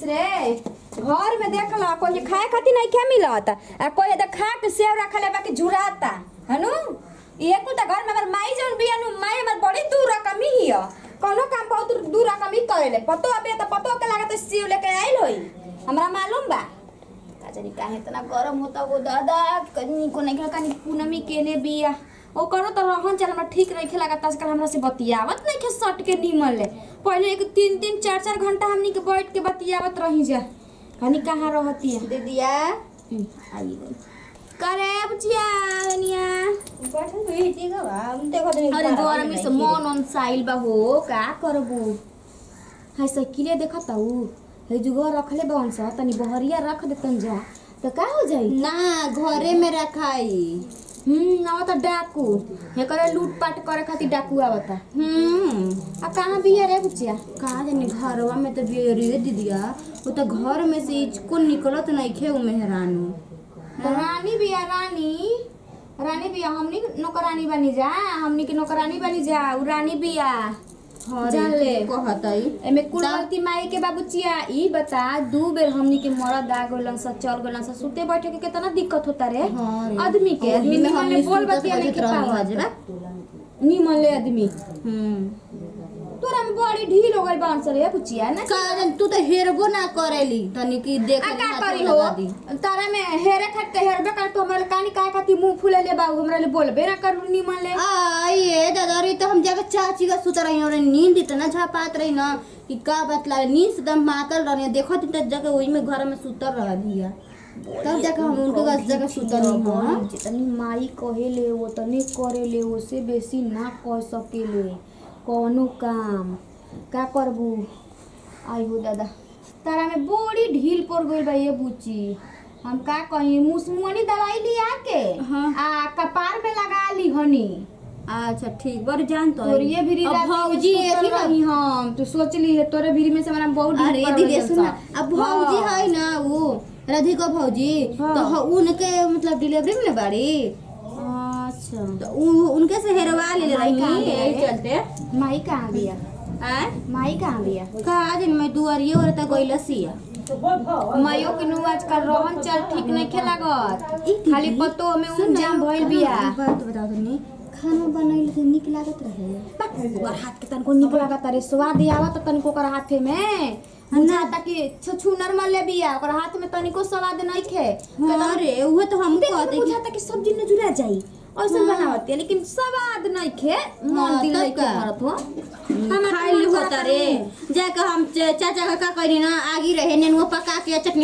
रे घर में देख ला कोई खाए खातिर नहीं क्या मिलत आ कोई इधर खा के सेव रखले बाकी झुराता हनु ये कुल त घर में अगर माई जौन बिया नु माई हमर बड़ी दूर रकमी हिय कोनो काम बहुत दूर रकमी करेले पतो अबे त पतो के लागत सेव लेके आइल होई हमरा मालूम बा का जानी काहे इतना गरम होता वो दादा कनी को नहीं कनी पूनमी केने बिया ओ करो तो रहन चल हमरा ठीक नहीं खेला आजकल हमरा से बतियावत नहीं खे सट के निमल ले पहले एक तीन तीन चार चार घंटा हमनी के बैठ के बतियावत रही जा कनी कहाँ रहती है दीदिया आई गई करे बुचिया दुनिया बैठल हुई ठीक है हम देखो तो अरे गरम से मन on साइल बा हो का करबू हाय साइकिले देखत हूँ हे जुगो रखले बन सा तनी बहरिया रख देतन जा तो का हो जाई ना घरे में रखाई हम्म आवता डाकू हे करे लूट पाट करे खातिर डाकू आवता हम्म आ कहाँ बिया रे बुचिया कहा जाने घरवा में तो बेरी दीदिया वो तो घर में से इचको निकलत नहीं खे उ मेहरानू तो रानी बिया रानी रानी बिया हमनी के नौकरानी बनी जा हमनी के नौकरानी बनी जा उ रानी बिया जान ले। कहतई एमे कुल गलती माई के बाबूचिया ई बता दू बेर हमनी के मरद आ गइलन स चल गइलन स सुते बैठे के कितना दिक्कत होता रे हाँ रे। आदमी के ओही आदमी में निमन ले हमनी बोल सुतत बतिया नहीं के बैठत रहनी पावत हजरा। निमन ले आदमी हम्म तोरा में बड़ी ढील हो गइल बांस रे बुचिया ना का जाने तू तो हेरबो ना करेली तनी की देख आ का हाथ करी में हो लगा दी। तारा में हेरे खाते हेरबे कर तो हमरा कानी काय खाती मुंह फुले ले बाबू हमरा ले बोलबे ना कर निमन ले आइए दादा रे तो हम जाके चाची का सुत रही और नींद इतना झापात रही ना कि का बतला नींद से दम मातल रही देखो तो जगह वही में घर में सुतर रह दिया तब जाके हम उनके पास जगह सुतर नहीं हो जितनी माई कहेले वो तनी करेले ओसे बेसी ना कह सकेले कौनो काम का करबू आई हो दादा तारा में बड़ी ढील पड़ गइल बा ये बुची हम का कही मुसमुनी दवाई लिया के हाँ। आ कपार पे लगा ली हनी अच्छा ठीक बड़ जान तो और ये भी अब भौजी एथी एथी ना रही हम तू सोच ली है तोरे भीरी में से हमरा बहुत ढील अरे पड़ दीदी गइल सुन सा। अब भौजी हाँ। है ना वो राधिका भौजी हाँ। तो ह- उनके मतलब डिलीवरी में ना बाड़ी अच्छा तो उ- उनके से हेरवा ले माई कहाँ रही गया यही है? चलते माई कहाँ बिया आय माई कहाँ बिया का दिन में दुआरिये और तक गइल सिया मायो के नु आजकल रहन चल ठीक नहीं खेलागत ई दीदी, खाली पतो में सुन उन ना, जाम भइल खाना- बिया बात बताओ तनी खाना बनैले तो निक लागत रहे ओकर हाथ के तनको निक लागत रे स्वाद आवत तनको ओकर हाथे में बुझाता कि छछु नरमल ले बिया ओकर हाथ में तनिको स्वाद नहीं खे हाँ रे उहे तो हम देख कहते कि बुझाता कि सब्जी न जुड़ा जाई ऐसा हाँ। बनावत है लेकिन स्वाद नहीं खे मन हाँ, दिल तब नहीं खे का? भरत हो हम खाई ली होता रे जाके हम च- चाचा का का करी ना आगी रहे नेनुआ पका के चटनी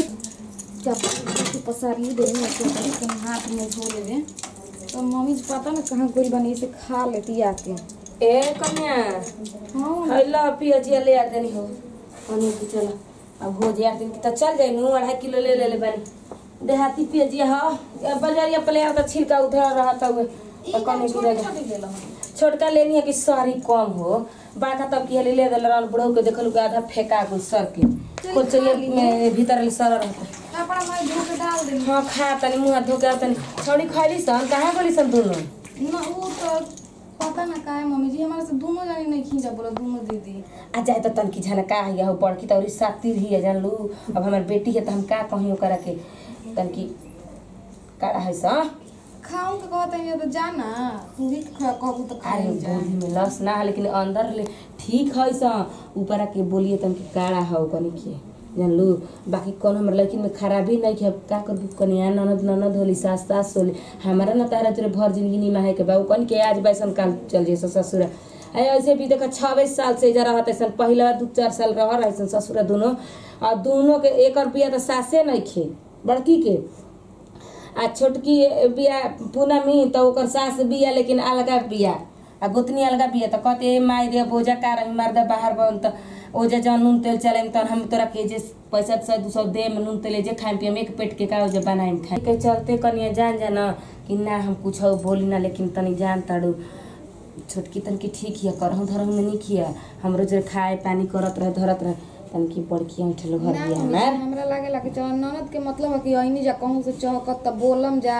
जब पसारी दे में से तनी हाथ में धो लेवे तो मम्मी से पता ना कहाँ गोल बनी से खा लेती आके ए कन्या हाँ हैला पियजिया ले आ देनी हो कन्या की चला अब हो जाए दिन की तो चल जाए नू अढ़ाई किलो ले ले ले बानी देहाती पियजिया हो या बाजारिया पले आ तो छिलका उधर रहता हुए और कन्या की जगह छोटका लेनी है कि सारी कम हो बड़का तब की ले दल रहल बुढ़ऊ के देखल के आधा फेंका गो सर के कुल चाहिए में भीतर ले सर रहता कपड़ा में धो के डाल दे हाँ खा तनी मुँह हाथ धो के आ तनी छौड़ी खैली सन कहाँ गली सन दोनों ना वो तो पता ना का है मम्मी जी हमारे से दोनों जानी नहीं खींचा बोला दोनों दीदी आ जाए तो तनकी झनका है हो बड़की तो सातिर ही है जान लू अब हमार बेटी है तो हम का कहीं ओकरा के तनकी काड़ा है सा खाऊं के कहते हैं तो जाना तू ही खा- कहू तो अरे खाई जा गोली में लस ना है लेकिन अंदर ले ठीक है सा ऊपर के बोलिए तनकी काड़ा है कनी के जान लू बाकी कौन हमर लड़की में खराबी नहीं है का कर कनिया ननद ननद होली सास सास होली हमारा ना तारा तोरे भर जिंदगी निमा है के बा उ कन के आज बैसन काल चल जे ससुर अरे ऐसे भी देखा छब्बीस साल से इधर रहत ऐसा पहला दू चार साल रह रहे ससुर दोनों और दोनों के एक रुपया तो सासे नहीं खे बड़की के आ छोटकी बिया पूनमी तो ओकर सास बिया लेकिन अलगा बिया आ गोतनी अलगा बिया तो कहते ए माई रे बोझा का रही मार दे बाहर बन तो ओजा जौन नून तेल चले तो हम तोरा के जे पैसा सौ दू सौ दे नून तेल जे खाएम पियम एक पेट के का ओजा बनाएम खाए के चलते कनिया जान जाना कि ना हम कुछ बोली ना लेकिन तनी जान ताड़ू छोटकी तनकी ठीक हिया करहूँ धरहूँ में नहीं किया हमरो जो खाए पानी करत रहे धरत रहे तनकी बड़की उठलो घर ना बिया मम्मी जी, हमार हमरा लागे ला कि चल ननद के मतलब है कि ऐनी जा कहूं से चहकत त बोलम जा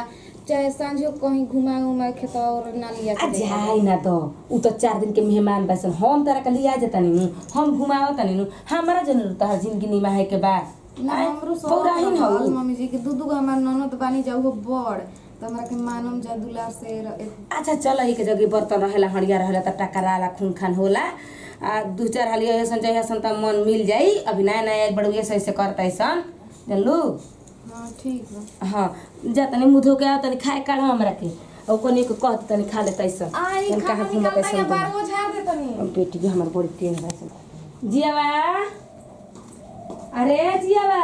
चाहे सांझो कहीं घुमा उमा खेत और ना लिया आ जाई ना तो उ तो चार दिन के मेहमान बैसन हम तारा के लिया जता नु हम घुमावत नु हमारा जरूरत है जिंदगी निमाहे के बाद ना हमरो सब पौराहिन हो रहल मम्मी जी के दू दू गो हमार ननद बानी जाऊ हो बड़ तो हमरा के मानम जा दुलार से र- ए- अच्छा चल एक जगह बर्तन रहेला हड़िया रहेला त टकराला खून खान होला आ दू चार हाली ऐसन जइसन ऐसन त मन मिल जाई अभी नया नया एक बड़ुए से ऐसे करता ऐसन जानलू हाँ ठीक बा हाँ जा तनी मुँह धो के आओ तनी खाए काढ़ हमरा के और कोनी को कहत तनी खा लेता ऐसन आई तनी खाना कहाँ घूमत निकालता या ऐसन बार वो झाड़ दे तनी अब बेटी भी हमार बड़ी तेज है ऐसन जियावा अरे जियावा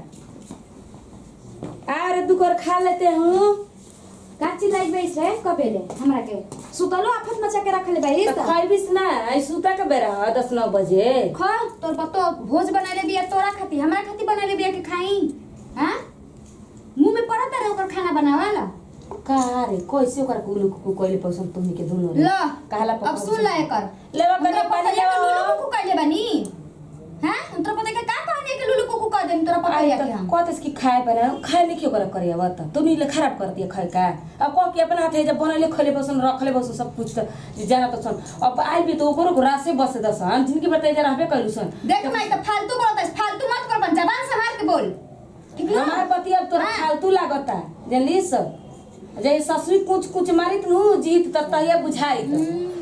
अरे दुकर खा लेते हूँ काची लाइक बैस रे कबेले हमरा के सुतलो आफत मचा के रखले बाई त खैबिस ना आई सुता के बेरा ह, दस नौ बजे खा तोर पतो भोज बनैले बिया तोरा खाती हमरा खाती बनैले बिया के खाई हां मुंह में पड़त रे ओकर खाना बनावाला का रे कैसे ओकर कुलु कुकु कइले पसंद तुमनी के दुनो रे ल कहला अब सुन ले एकर लेवा हमरा करे पता पानी है कि लुलु लेवा कुकु कइले बानी हां तोरा पता है कि का कहने के लुलु कुकु कह देन तोरा पता है कि हम कहते कि खाए पर खाए नहीं क्यों कर करे अब त तुमनी ले खराब कर दिए खाए का अब कह के अपना हाथे जब बनले खले बसन रखले बसन सब कुछ त जाना त सन अब आई भी तो ओकरो रासे बस दसन जिनकी बताई जा रहबे कइलु सन देख मैं तो फालतू बोलत है फालतू मत कर बन जबान संभाल के बोल ठीक ना हमार पति अब तोरा हाँ। फालतू लागता जानली सब जे ससुरी कुछ कुछ मारित नु जीत त तहिया बुझाई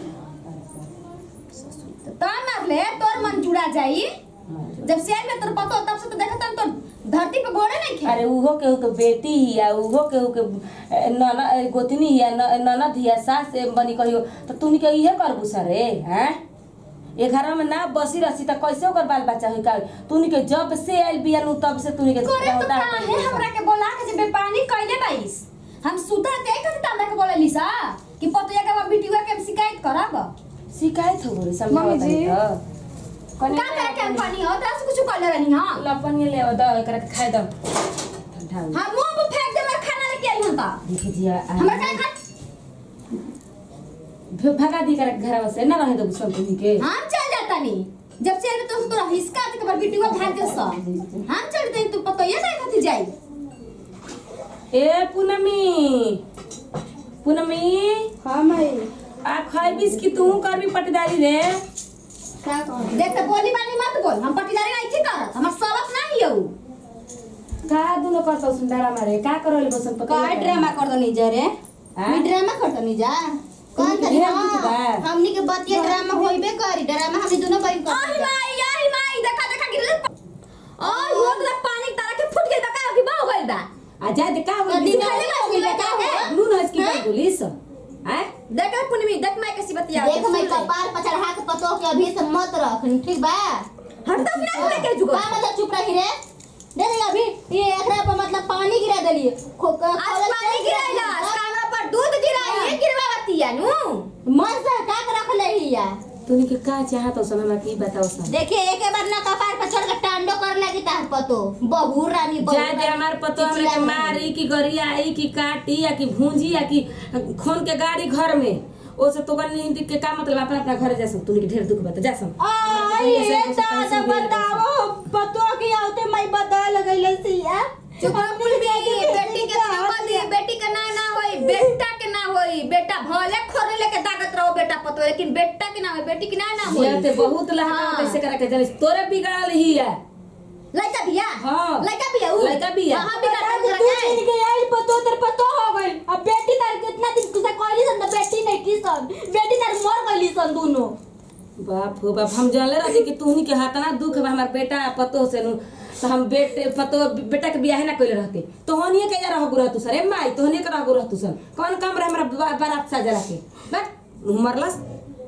ता मार ले तोर मन जुड़ा जाई जब शेर में तोर पतो तब से तो देखत तो धरती पे गोड़े नहीं खे अरे उहो केहू के बेटी हिया उहो केहू के ए, नन ए, गोतनी हिया न- ननद हिया सास ए, बनी कहियो त तुनी के इहे करबू सरे हैं ए घर में ना बसी रसी त कैसे ओकर बाल बच्चा होई का तुनी के जब से आइल बिया नु तब से तुनी के करे तो रौदा का कइले है बा। हमरा के बोला के जे बेपानी कइले बाईस हम सुता ते कथि तामरा के बोले लिसा कि पतोया के हम बिटिया के हम शिकायत करब शिकायत हो रे समझावत मम्मी जी। त कने का करे के हम पानी हो तरा से कुछ कर ले रहनी हां लपन ले द एकरा के खाए द ठंडा हो हम मुंह पे फेंक दे मेरा खाना लेके आई हम ता देखि जिया आ- हमरा का खा भ- भगा दी कर घर से ना रहे दो सब तुनी के हम चल जाता नी जब से तो तोरा हिसका ते के बिटिया भाग के सा हम चलते तू पतोया जाए कथि जाई ए पूनमी पूनमी हाँ माई आ खैबिस कि तू करबी पटदारी रे क्या कहूँ देख के बोली बानी मत बोल हम पटीदारी नहीं थी करत हमर सबक ना हियो का दुनो करता सुंदरा मारे का करले बसन पता का ड्रामा कर दनी जा रे हाँ? मी ड्रामा कर दनी जा कौन तुमके तरी ढेर कुछ बा। हाँ हमनी के बतिया ड्रामा होइबे करी ड्रामा हमनी दोनों बहन कर आही माई आही माई देखा देखा गिरले ओय हो तो पानी तारा के फुट गइल बा का कि बह गइल बा आ जा दे का हो कदी दिस में खाले हो गइल बा का हो? नून हस की हैं? पुलिस हैं देख रे पुनमी देख मैं कैसी बतिया देख मैं कपार पर चढ़ा के पतो के अभी से मत रख ठीक बा हट तो फिर लेके जुगो का मतलब चुप रही रे दे दे अभी ये एकरा पर मतलब पानी गिरा देली खो का आज पानी गिराइला कामरा पर दूध गिराई गिरवा बतिया नु मन से का के रख ले हिया तूनी के का चाहत हो सन हमरा की बताओ सन देखिए एक बार ना कपार पर चढ़ के टांडो कर लगी तार पतो बहू रानी बहू जा दे रानी, हमार पतो हमरा के चिचिया मारी कि गरियाई कि काटी या कि भूंजी या कि खून के गाड़ी घर में ओसे तो कन नहीं के का मतलब अपना अपना घर जा सब तूनी के ढेर दुख बता जा सब आई ये दादा बताओ पतो की आउते मैं बदल गइल सिया चुप रह पुनमी बेटी के संग दी बेटी के ना ना होई बेटा के ना होई बेटा भले खोरे लेके दागत रहो बेटा पतो लेकिन बेटा के ना होई बेटी के ना ना होई ये ते बहुत लहका हाँ। कैसे करा के जाने तोरे बिगाड़ल ही है लड़का बिया हाँ। लड़का बिया उ लड़का बिया। हां बिया बता दे, तू छीन के आई पतो तेरे पतो हो गइल अब बेटी तार कितना दिन से कहली सन तो बेटी नहीं की सन बेटी तार मर गइली सन दोनों बाप हो बाप हम जानले रही कि तूनी के हाथ ना दुख बा हमार बेटा पतो से नु तो हम बेटे पतो बेटा के बियाह ना कइले रहते तोहनिए के जा रहगु रहतु सर ए माई तोहनिए के रहगु रहतु सन कौन काम रहे हमरा बा- बारात साजला के बस मरलस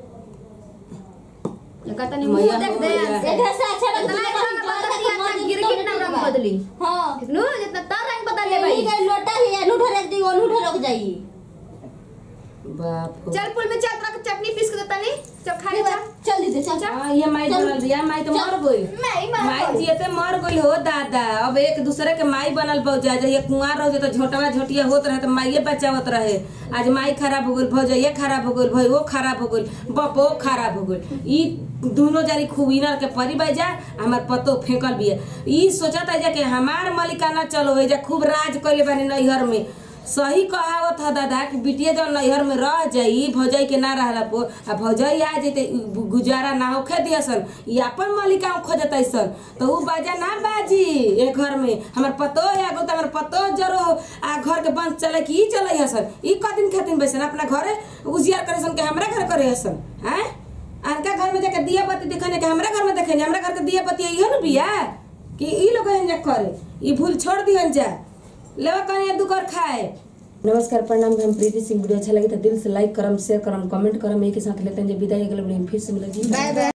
कहता नहीं मैया मुंह देख हो दे मैया। से इधर से अच्छा इतना रंग बदल दिया था गिर गिर ना रंग बदली हां नु जितना तार रंग बदल ले ले भाई गई लोटा ही अनूठा रख दी अनूठा रख जाई बाप हो चल पुल में चल तोरा के चटनी पीस के देता नहीं चल खा ले चल चल दीदी चल हाँ ये माई बनल दिया माई तो मर गई मैं ही मार माई जियते मर गई हो दादा अब एक दूसरे के माई बनल बहु जा ये कुंवार रहो तो झोटवा झोटिया होत रहे तो माइये बचावत रहे आज माई खराब हो गई भौजैया खराब हो गई भैयो खराब हो गई बपो खराब हो गई ई दोनों जानी खूब इनर के परी बह जा हमार पतो फेंकल बिया ई सोचत है जा कि हमार मलिकाना चलो है जा खूब राज कइले बानी नैहर में सही कहावत ह दादा कि बिटिया जब नैहर में रह जाई भौजाई के ना रहला पो आ भौजाई आ जेते उ गुजारा ना होखे दियसन ई अपन मालिका खोजत ऐसन तो उ बाजा ना बाजी ए घर में हमर पतो है आगो त हमर पतो जरो आ घर के बंद चले कि ई चले हसन ई कदिन खातिन बैसन अपना घरे उजियार करे सन के हमरा घर करे हसन हैं अनका घर में जाके दिया बत्ती दिखने के हमरा घर में देखे हमरा घर के दिया बत्ती इहो न बिया कि ई लोग हन जा करे ई भूल छोड़ दिहन जा लेवा कहीं दू कर खाए नमस्कार प्रणाम हम प्रीति सिंह वीडियो अच्छा लगे तो दिल से लाइक करम शेयर करम कमेंट करम एक के साथ लेते हैं जब विदाई अगले वीडियो में फिर से मिलेगी बाय बाय